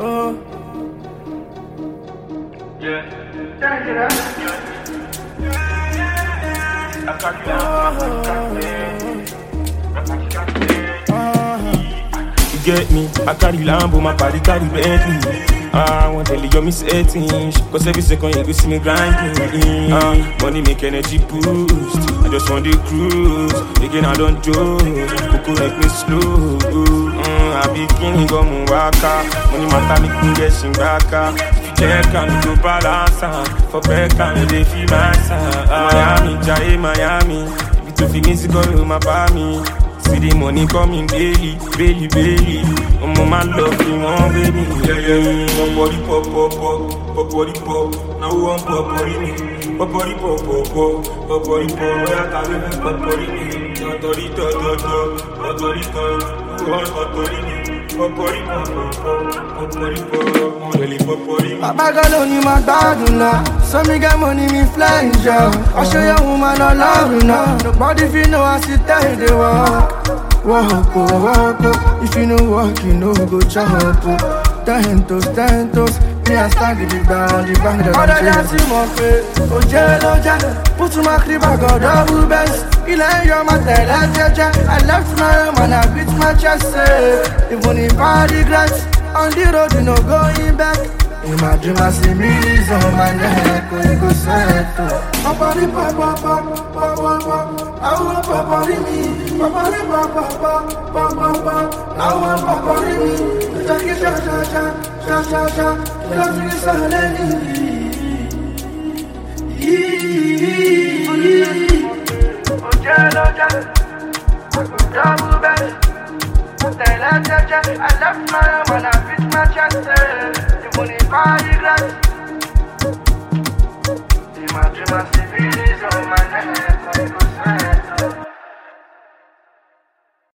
Oh. You get me? I carry Lambo, my body carry Bentley. Ah, I want to tell you me settings Cause every second you go see me grinding ah, Money make energy boost I just want the cruise Again I don't joke Coco make me slow mm, I be king go waka Money matter make me get shingaka If you check and you go balance am. For back and they feel my sound Miami, Jai Miami If you to feel me, go my me See the money coming daily, daily, daily. I'm on my love, you want baby. Yeah, yeah, pop, body, pop, pop, pop, pop, body, pop. Now we want pop, body, me. Pop, body, pop, pop, pop, pop, body, pop. Yeah, I can't live pop, body, me. Pop, body, pop, pop, pop, pop, body, pop. We want pop, body, me. Pop, body, pop, pop, pop, pop, body, pop. Really, pop, body, me. Bàbá gan ló ní máa gbádùn náà. Sọ́mi get money mi fly jọ. Ọṣẹ yẹn wù máa lọ lọ́rùn náà. Nobody fit know as it tell dey work. Work o, work o. If you no work, you no go chop o. Ten toes, ten toes. Me and stand gidigba on the bank that I'm Ọ̀dọ̀ já sí mọ̀ pé òjé ló jẹ́. Pútù máa kiri bàgọ̀ double best. Ilẹ̀ ń yọ máa tẹ̀lé jẹ́jẹ́. I left my home and I beat my chest. Say, even if I regret, on the road you no going back. In my dream I see millions on my neck. Oh, you go settle. Papari papa papa papa papa. I want papari me. Papari papa papa papa papa. I want papari me. Jackie cha cha cha cha cha cha. Love me silently. Double best. I left my home and I beat my chest. The money body glass. In my dream I see